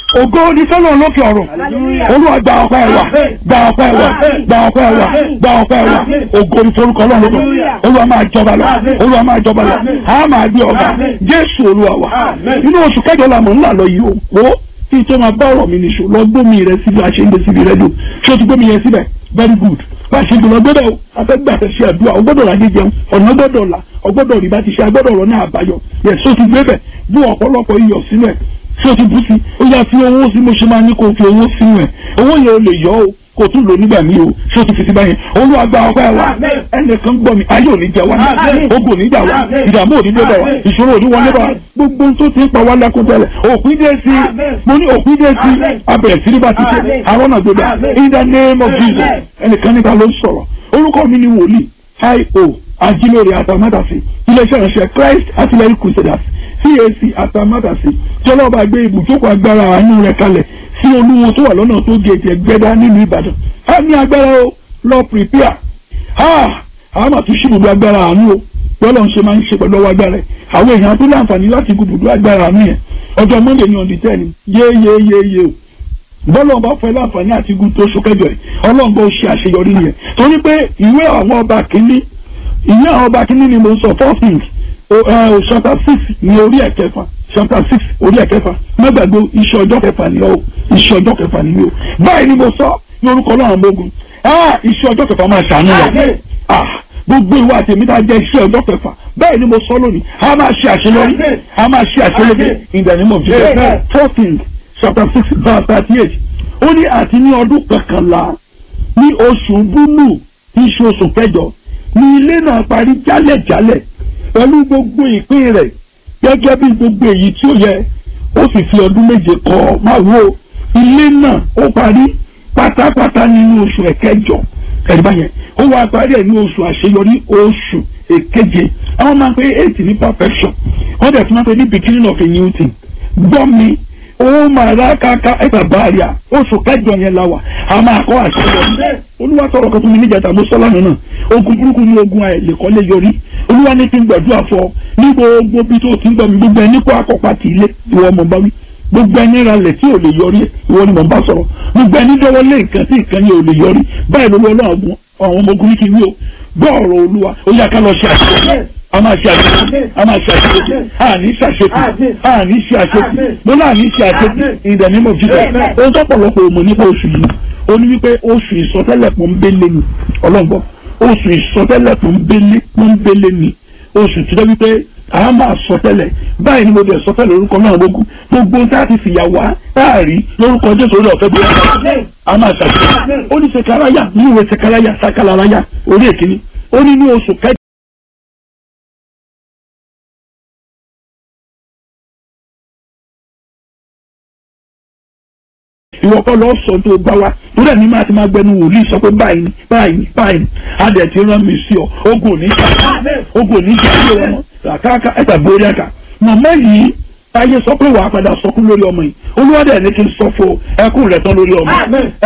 ògo ní sọ́nà lókè ọ̀rọ̀ olúwa gba ọpẹ́ wa gba ọpẹ́ wa gba ọpẹ́ wa gba ọpẹ́ wa ògo ní forúkọ ọlọ́run lókè olúwa máa jọba lọ olúwa máa jọba lọ a máa gbé ọba jésù olúwa wa inú oṣù kẹjọ la mọ̀ ńlá lọ yìí o wo kí n tó máa bá ọ̀rọ̀ mi nìṣó lọ gbómi rẹ síbi àṣeyńdé síbi rẹ dùn ṣé o ti gbómi yẹn síbẹ̀ very good bá a ṣe gbọ́dọ̀ gbọ́dọ̀ o afẹ́gbà tẹ̀ ṣe àdúrà o gbọ́dọ̀ lajẹ jẹun ọ̀nà gbọ́dọ̀ la ọgbọ́dọ̀ rí bá ti ṣe agbọ́dọ̀ rọ ní àbáyọ yẹ so ti gbé bẹ̀ bú ọ̀pọ̀lọpọ̀ iyọ̀ sínú ẹ̀ so ti bú sí ó yà fi owó sí mo ṣe máa ní kó fi owó sínú ẹ̀ owó yẹn o lè yọ o kò tún lò nígbà míì o so ti fi sí báyẹn olúwa gba ọpẹ́ wa ẹnìkan gbọ́ mi ayé òní jẹ wá ogun òní jà wá ìdààmú òní dé bá wa ìṣòro òní wọlé bá wa gbogbo tó ti ń pa wá lẹ́kún tẹ́lẹ̀ òpin dé sí mo ní òpin dé sí abẹ̀rẹ̀ sí ní bá ti ṣe àwọn náà gbé in the name of Jesus ẹnìkan níta ló ń sọ̀rọ̀ orúkọ mi ni wòlíì io ajílórí atamátàsí iléeṣẹ́ ìránṣẹ́ Christ Artillery Crusaders CAC atamátàsí tí ọlọ́ba gbé ibùjókòó agbára àánú rẹ̀ kalẹ̀ sí olúwo tó wà lọ́nà tó gèjè gbẹ́dá nílùú Ìbàdàn á ní agbára o lọ prepare ha àwọn àti ṣùgbọ́n agbára àánú o bọ́lá ń ṣe máa ń ṣe pẹ̀lú ọwọ́ agbára ẹ̀ àwọn èèyàn tó láǹfààní láti gbùdùdú agbára àánú yẹn ọjọ́ Monday ní ọ̀dì tẹ́ni yéyéyéyé o bọ́lá ọba fẹ́ láǹfààní àti gùn tó ṣókẹ́jọ ẹ̀ ọlọ́run bó ṣe àṣeyọrí nìyẹn torí pé ìwé àwọn ọba kìíní ìwé àwọn ọba kìíní ni mo sọ four things chapter six ní orí ẹ̀kẹfà chapter six orí ẹ̀kẹfà mẹ́gbàgbé iṣẹ́ ọjọ́ kẹfà ni ó iṣẹ́ ọjọ́ kẹfà ni ó báyìí ni mo sọ ní orúkọ ọlọ́run gbógun iṣẹ́ ọjọ́ kẹfà máa ṣàánú rẹ̀ gbogbo ìwà àtẹ̀mí tá a jẹ́ iṣẹ́ ọjọ́ kẹfà bẹ́ẹ̀ ni mo sọ lónìí a máa ṣe àṣeyọrí a máa ṣe àṣeyọrí in the name of Jesus fourteen chapter six verse thirty eight ó ní àti ní ọdún kọkànlá ní oṣù búlù tí í ṣe oṣù kẹjọ ní ilé náà parí jálẹ̀jálẹ̀ pẹ̀lú gbogbo ìpín rẹ̀ gẹ́gẹ́ bí gbogbo èyí tí ó yẹ ó sì fi ọdún méje kọ́ máa wo ilé náà ó parí pátápátá nínú oṣù ẹ̀kẹjọ ẹ̀rí báyẹn ó wá parí ẹ̀ ní oṣù àṣeyọrí oṣù èkeje àwọn máa ń pe eight ní perfection wọ́n dẹ̀ tún máa ń pe ní beginning of a new thing gbọ́ mi ó máa rà káká ẹ̀ka báàrí à oṣù kẹjọ yẹn la wà á máa kọ́ àṣeyọrí olúwa sọ̀rọ̀ kan fún mi níjàtà mo sọ́lá nínú ogun burúkú ní ogun àìlèkọ́lé yọrí olúwa ní kí n gbàdúrà fọ ní gbogbo bí tó ti ń gbọ́ mi gbogbo ẹni kó akọ́pá ti ilé ìwọ ọmọ bá wí gbogbo ẹni ralẹ̀ tí ò lè yọrí ìwọ ni mò ń bá sọ̀rọ̀ gbogbo ẹni dọ́wọ́ lé nǹkan tí nǹkan yẹn ò lè yọrí báyìí lówó ọlọ́run àwọn ọmọ ogun ní kí n wí o gbọ́ ọ̀rọ̀ olúwa ó yá ká lọ ṣe àṣeyọrí a máa ṣe àṣeyọrí a máa ṣe àṣeyọrí a ní ṣe àṣeyọrí a ní ṣe àṣeyọrí mo náà ní ṣe àṣeyọrí in the name of Jesus ohun tó pọ̀lọpọ̀ òmò nípa oṣù yìí ó ní wípé oṣù ìsọtẹ́lẹ̀ pọ́nbélé ni ọlọ́gbọ́ oṣù ìsọtẹ́lẹ̀ pọ́nbélé pọ́nbélé ni oṣù tí wọ́n wípé a máa sọtẹ́lẹ̀ báyìí ni mo bẹ̀ sọtẹ́lẹ̀ orúkọ náà gbogbo gbogbo tá a ti fìyà wá táàrí lórúkọ Jésù orí ọ̀fẹ́ bí wọ́n a máa ṣàṣeyọrí ó ní sekaraya ní ìwé sekaraya sakalaraya orí èkìní ó ní ní oṣù kẹjọ. ìwọ kọ́ lọ sọ tó bá wa torí ẹni máa ti máa gbẹnu wòlíì sọ pé báyìí ni báyìí ni báyìí ni adẹ ti rán mi sí ọ ogun òní jà ogun òní jà sí ọmọ kàkàkà ẹgbà borí ẹka màmá yìí ayé sọ pé wàá padà sọkún lórí ọmọ yìí olúwadẹ ní kí n sọ fún ẹkún rẹ tán lórí ọmọ